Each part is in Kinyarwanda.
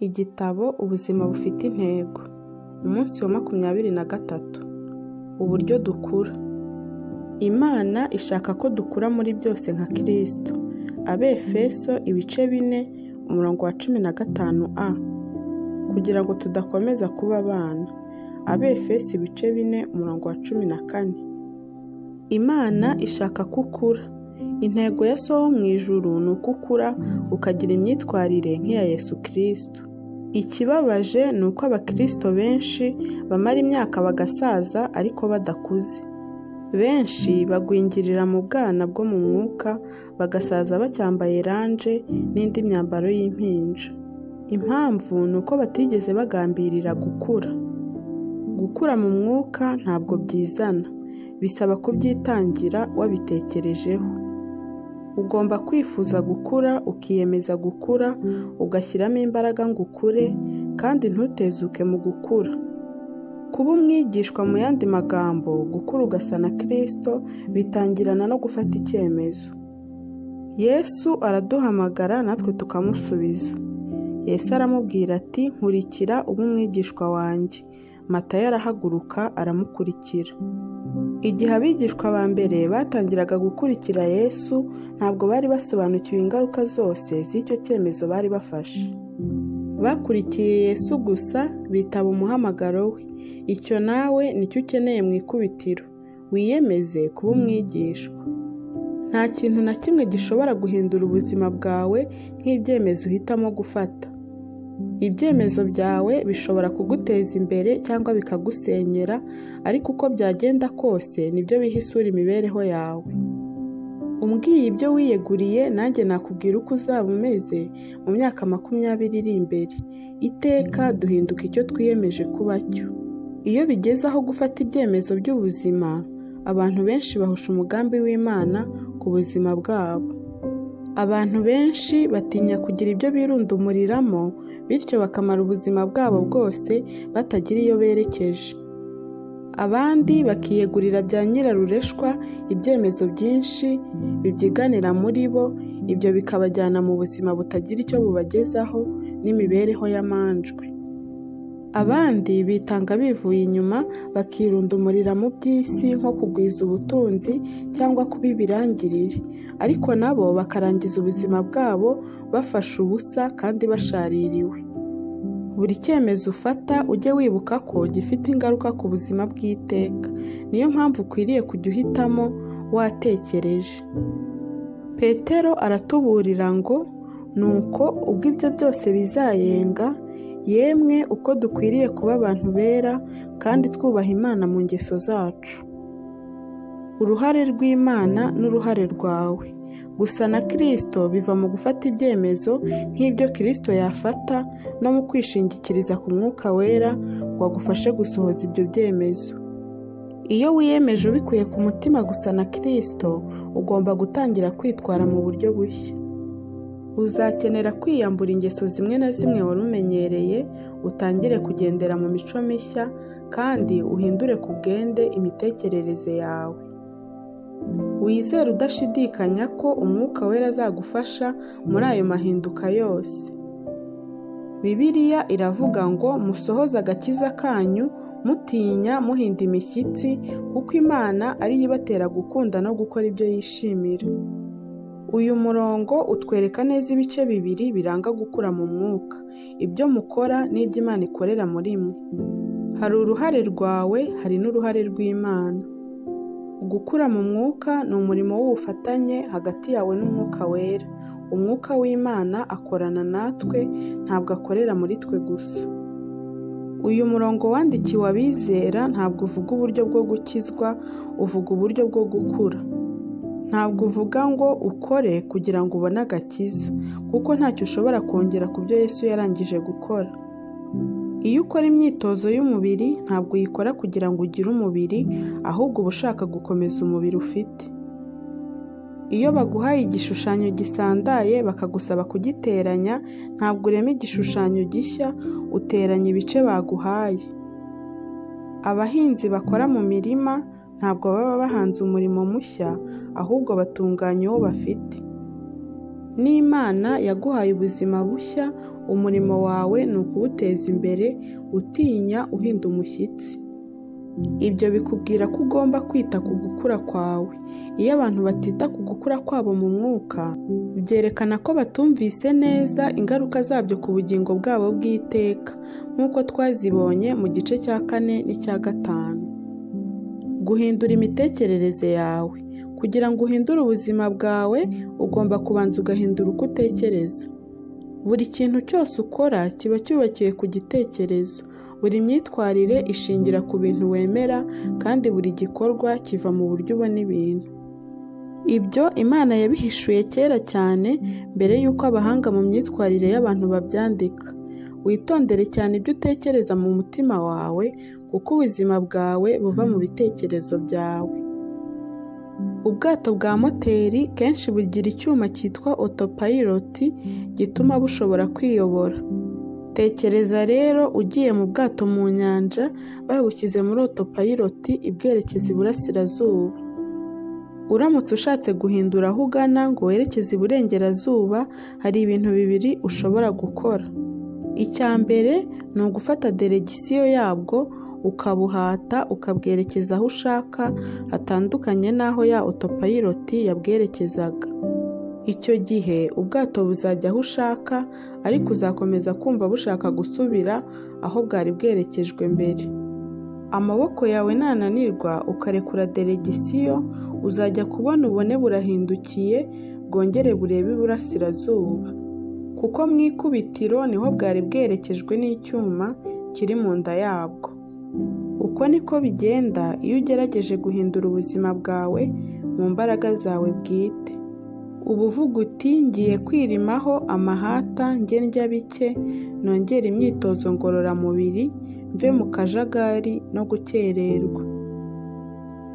Igitabo ubuzima bufite intego, umunsi wa makumyabiri na gatatu, uburyo dukura. Imana ishaka ko dukura muri byose nka Kristo. Abefeso ibice bine umurongo wa cumi na gatanu a kugira ngo tudakomeza kuba abana. Abefeso ibice bine umurongo wa cumi na kane. Imana ishaka ko ukura. Intego ya so wo mu ijuru ni uko ukura ukagira imyitwarire nk'iya Yesu Kristo. Ikibabaje ni uko abakristo benshi bamara imyaka bagasaza ariko badakuze. Benshi bagwingirira mu bwana bwo mu mwuka bagasaza bacyambaye ranje n'indi myambaro y'impinja. Impamvu ni uko batigeze bagambirira gukura. Gukura mu mwuka ntabwo byizana, bisaba kubyitangira wabitekerejeho. Ugomba kwifuza gukura, ukiyemeza gukura, ugashyiramo imbaraga ngo ukure kandi ntutezuke mu gukura. Kuba umwigishwa mu yandi magambo gukura ugasa na Kristo bitangirana no gufata icyemezo. Yesu araduhamagara natwe tukamusubiza. Yesu aramubwira ati nkurikira ube umwigishwa wanjye. Matayo arahaguruka aramukurikira. Igihe abigishwa ba mbere batangiraga gukurikira Yesu ntabwo bari basobanukiwe ingaruka zose z'icyo cyemezo bari bafashe. Bakurikiye Yesu gusa bitaba umuhamagaro we. Icyo nawe nicyo ukeneye mu ikubitiro, wiyemeze kuba umwigishwa. Nta kintu na kimwe gishobora guhindura ubuzima bwawe nk'ibyemezo uhitamo gufata. Ibyemezo byawe bishobora kuguteza imbere cyangwa bikagusenyera, ariko uko byagenda kose nibyo bihisura imibereho yawe. Umbwiye ibyo wiyeguriye nanjye nakubwira uko uzaba umeze mu myaka makumyabiri iri imbere. Iteka duhinduka icyo twiyemeje kuba cyo. Iyo bigeze aho gufata ibyemezo by'ubuzima, abantu benshi bahusha umugambi w'Imana ku buzima bwabo. Abantu benshi batinya kugira ibyo birundumuriramo, bityo bakamara ubuzima bwabo bwose batagira iyo berekeje. Abandi bakiyegurira bya nyirarureshwa ibyemezo byinshi bibyiganira muri bo, ibyo bikabajyana mu buzima butagira icyo bubagezaho n'imibereho y'amanjwe. Abandi bitanga bivuye inyuma bakirundumurira mu by'isi nko kugwiza ubutunzi cyangwa kuba ibirangirire, ariko nabo bakarangiza ubuzima bwabo bafashe ubusa kandi bashaririwe. Buri cyemezo ufata ujye wibuka ko gifite ingaruka ku buzima bw'iteka, niyo mpamvu ukwiriye kujya uhitamo watekereje. Petero aratuburira ngo nuko ubwo ibyo byose bizayenga yemwe uko dukwiriye kuba abantu bera kandi twubaha Imana mu ngeso zacu. Uruhare rw'Imana n'uruhare rwawe. Gusa na Kristo biva mu gufata ibyemezo nk'ibyo Kristo yafata no mu kwishingikiriza ku mwuka wera ngo agufashe gusohoza ibyo byemezo. Iyo wiyemeje ubikuye ku mutima gusa na Kristo, ugomba gutangira kwitwara mu buryo bushya. Uzakenera kwiyambura ingeso zimwe na zimwe wari umenyereye, utangire kugendera mu mico mishya kandi uhindure ku bwende imitekerereze yawe. Wizere udashidikanya ko umwuka wera azagufasha muri ayo mahinduka yose. Bibiliya iravuga ngo musohoze agakiza kanyu mutinya muhinda imishyitsi kuko Imana ariyo ibatera gukunda no gukora ibyo yishimira. Uyu murongo utwereka neza ibice bibiri biranga gukura mu mwuka, ibyo mukora n'ibyo Imana ikorera muri mwe. Hari uruhare rwawe, hari n'uruhare rw'Imana. Gukura mu mwuka ni umurimo w'ubufatanye hagati yawe n'umwuka wera. Umwuka w'Imana akorana natwe, ntabwo akorera muri twe gusa. Uyu murongo wandikiwe abizera ntabwo uvuga uburyo bwo gukizwa, uvuga uburyo bwo gukura. Ntabwo uvuga ngo ukore kugira ngo ubone agakiza, kuko ntacyo ushobora kongera ku byo Yesu yarangije gukora. Iyo ukora imyitozo y'umubiri ntabwo uyikora kugira ngo ugire umubiri, ahubwo uba ushaka gukomeza umubiri ufite. Iyo baguhaye igishushanyo gisandaye bakagusaba kugiteranya, ntabwo urema igishushanyo gishya, uteranya ibice baguhaye. Abahinzi bakora mu mirima ntabwo baba bahanze umurimo mushya, ahubwo batunganya uwo bafite. n'imana yaguhaye ubuzima bushya umurimo wawe ni ukuwuteza imbere utinya uhinda umushyitsi ibyo bikubwira ko ugomba kwita ku gukura kwawe iyo abantu batita ku gukura kwabo mu mwuka byerekana ko batumvise neza ingaruka zabyo ku bugingo bwabo bw'iteka nk'uko twazibonye mu gice cya kane n'icya gatanu guhindura imitekerereze yawe kugira ngo uhindure ubuzima bwawe ugomba kubanza ugahindura uko utekereza buri kintu cyose ukora kiba cyubakiwe ku gitekerezo buri myitwarire ishingira ku bintu wemera kandi buri gikorwa kiva mu buryo ubona ibintu ibyo imana yabihishuye kera cyane mbere y'uko abahanga mu myitwarire y'abantu babyandika witondere cyane ibyo utekereza mu mutima wawe kuko ubuzima bwawe buva mu bitekerezo byawe ubwato bwa moteri kenshi bugira icyuma cyitwa otopayiroti gituma bushobora kwiyobora tekereza rero ugiye mu bwato mu nyanja babushyize muri otopayiroti ibwerekeza iburasirazuba uramutse ushatse guhindura aho ugana ngo werekeze iburengerazuba hari ibintu bibiri ushobora gukora icya mbere ni ugufata deregisiyo yabwo ukabuhata ukabwerekeza aho ushaka hatandukanye n'aho ya otopayiroti yabwerekezaga icyo gihe ubwato buzajya aho ushaka ariko uzakomeza kumva bushaka gusubira aho bwari bwerekejwe mbere amaboko yawe nananirwa ukarekura deregisiyo uzajya kubona ubone burahindukiye bwongere burebe iburasirazuba kuko mu ikubitiro niho bwari bwerekejwe n'icyuma kiri mu nda yabwo uko niko bigenda iyo ugerageje guhindura ubuzima bwawe mu mbaraga zawe bwite uba uvuga uti ngiye kwirimaho amahata nge ndya bike nongera imyitozo ngororamubiri mve mu kajagari no gukererwa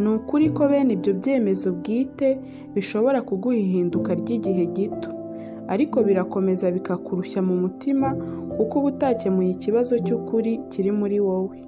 ni ukuri ko bene ibyo byemezo bwite bishobora kuguha ihinduka ry'igihe gito ariko birakomeza bikakurushya mu mutima kuko uba utakemuye ikibazo cy'ukuri kiri muri wowe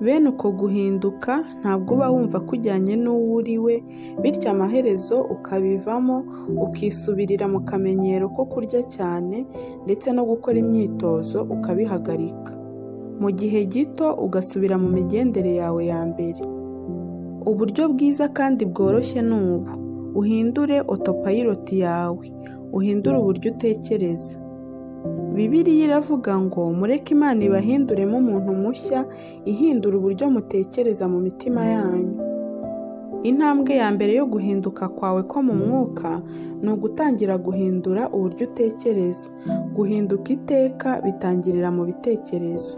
bene uko guhinduka ntabwo uba wumva kujyanye n'uwo uri we bityo amaherezo ukabivamo ukisubirira mu kamenyero ko kurya cyane ndetse no gukora imyitozo ukabihagarika mu gihe gito ugasubira mu migendere yawe ya mbere uburyo bwiza kandi bworoshye ni ubu uhindure otopayiroti yawe uhindure uburyo utekereza Bibiliya iravuga ngo mureke imana ibahinduremo umuntu mushya ihindura uburyo mutekereza mu mitima yanyu intambwe ya mbere yo guhinduka kwawe ko mu mwuka ni ugutangira guhindura uburyo utekereza guhinduka iteka bitangirira mu bitekerezo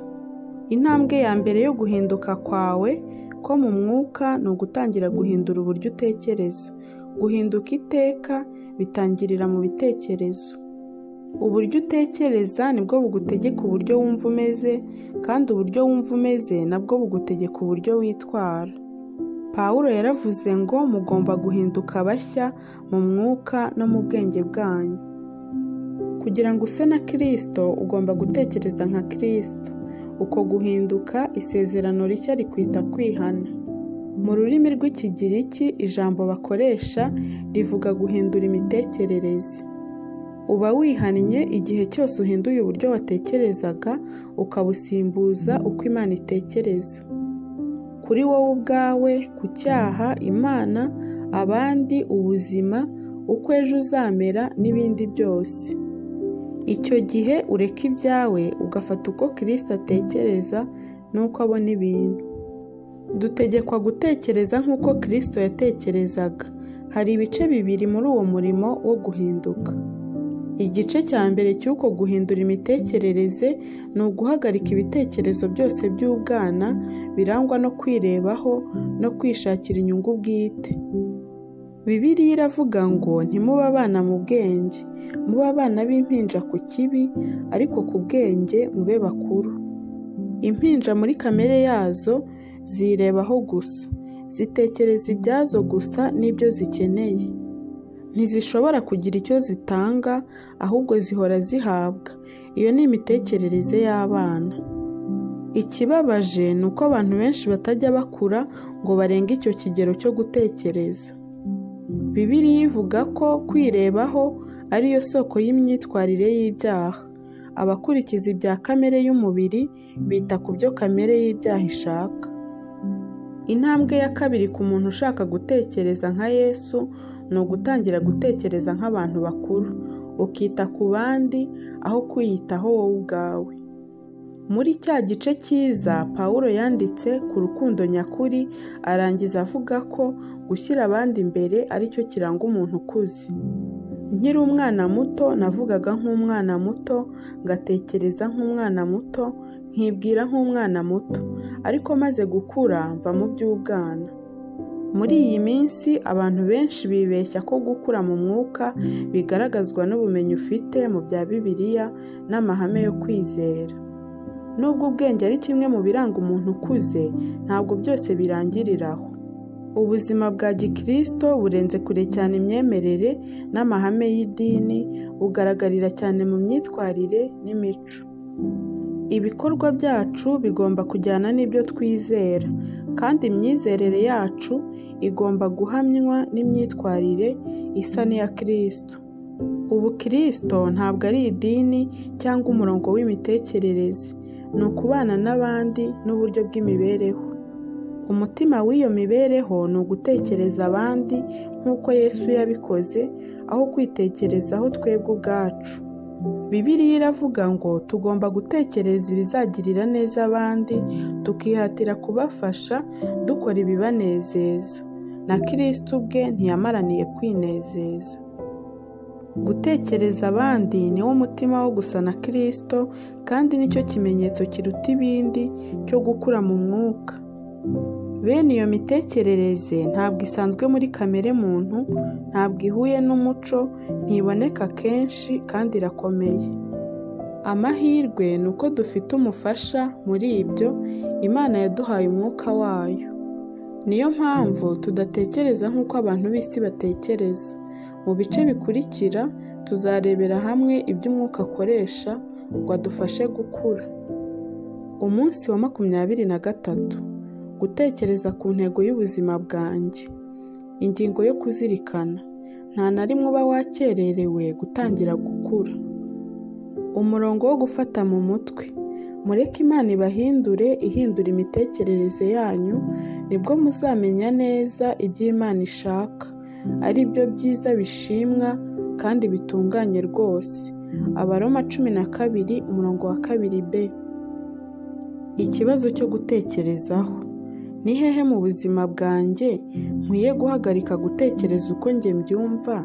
intambwe ya mbere yo guhinduka kwawe ko mu mwuka ni ugutangira guhindura uburyo utekereza guhinduka iteka bitangirira mu bitekerezo uburyo utekereza nibwo bugutegeka uburyo wumva umeze kandi uburyo wumva umeze nabwo bugutegeka uburyo witwara Pawulo yaravuze ngo mugomba guhinduka bashya mu mwuka no mu bwenge bwanyu kugira ngo use na kirisito ugomba gutekereza nka kirisito uko guhinduka isezerano rishya rikwita kwihana mu rurimi rw'ikigiriki ijambo bakoresha rivuga guhindura imitekerereze uba wihannye igihe cyose uhinduye uburyo watekerezaga ukabusimbuza uko imana itekereza kuri wowe ubwawe ku cyaha imana abandi ubuzima uko ejo uzamera n'ibindi byose icyo gihe ureka ibyawe ugafata uko kirisita atekereza n'uko abona ibintu dutegekwa gutekereza nk'uko kirisito yatekerezaga hari ibice bibiri muri uwo murimo wo guhinduka igice cya mbere cy'uko guhindura imitekerereze ni uguhagarika ibitekerezo byose by'ubwana birangwa no kwirebaho no kwishakira inyungu bwite Bibiliya iravuga ngo ntimuba abana mu bwenge muba abana b'impinja ku kibi ariko ku bwenge mube bakuru impinja muri kamere yazo zirebaho gusa zitekereza ibyazo gusa n'ibyo zikeneye ntizishobora kugira icyo zitanga ahubwo zihora zihabwa iyo ni imitekerereze y'abana ikibabaje ni uko abantu benshi batajya bakura ngo barenge icyo kigero cyo gutekereza bibiri ivuga ko kwirebaho ari yo soko y'imyitwarire y'ibyaha. Abakurikiza ibya kamere y'umubiri bita ku byo kamere y'ibyaha ishaka. Intambwe ya kabiri ku muntu ushaka gutekereza nka Yesu ni ugutangira gutekereza nk'abantu bakuru, ukita ku bandi aho kwiyitaho wowe ubwawe. Muri cya gice cyiza Pawulo yanditse ku rukundo nyakuri arangiza avuga ko gushyira abandi imbere ari cyo kiranga umuntu ukuze. Nkiri umwana muto navugaga nk'umwana muto, ngatekereza nk'umwana muto, nkibwira nk'umwana muto, ariko maze gukura mva mu by'ubwana. Muri iyi minsi abantu benshi bibeshya ko gukura mu mwuka bigaragazwa n'ubumenyi ufite mu bya Bibiliya n'amahame yo kwizera. Nubwo ubwenge ari kimwe mu biranga umuntu ukuze, ntabwo byose birangirira aho. Ubuzima bwa Gikristo burenze kure cyane imyemerere n'amahame y'idini, bugaragarira cyane mu myitwarire n'imico. Ibikorwa byacu bigomba kujyana n'ibyo twizera, kandi imyizerere yacu igomba guhamywa n'imyitwarire isa n'iya Kristo. Ubukristo ntabwo ari idini cyangwa umurongo w'imitekerereze, ni ukubana n'abandi n'uburyo bw'imibereho. Umutima w'iyo mibereho ni ugutekereza abandi nk'uko Yesu yabikoze, aho kwitekerezaho twebwe ubwacu. Bibiliya iravuga ngo tugomba gutekereza ibizagirira neza abandi, tukihatira kubafasha dukora ibibanezeza. Na Kristo ubwe ntiyamaraniye kwinezeza. Gutekereza abandi ni wo mutima wo gusa na Kristo, kandi nicyo kimenyetso kiruta ibindi cyo gukura mu mwuka. Bene iyo mitekerereze ntabwo isanzwe muri kamere muntu, ntabwo ihuye n'umuco, ntiboneka kenshi kandi irakomeye. Amahirwe ni uko dufite umufasha muri ibyo, Imana yaduhaye umwuka wayo. Niyo mpamvu tudatekereza nk'uko abantu b'isi batekereza. Mu bice bikurikira tuzarebera hamwe ibyo umwuka akoresha ngo adufashe gukura. Umunsi wa makumyabiri na gatatu gutekereza ku ntego y'ubuzima bwanjye. Ingingo yo kuzirikana nta na rimwe uba wakererewe gutangira gukura. Umurongo wo gufata mu mutwe mureke Imana ibahindure ihindura imitekerereze yanyu nibwo muzamenya neza ibyo Imana ishaka, ari byo byiza bishimwa kandi bitunganye rwose. Abaroma cumi na kabiri umurongo wa kabiri b. Ikibazo cyo gutekerezaho ni hehe mu buzima bwanjye nkwiye guhagarika gutekereza uko njye mbyumva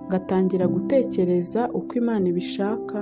ngatangira gutekereza uko Imana ibishaka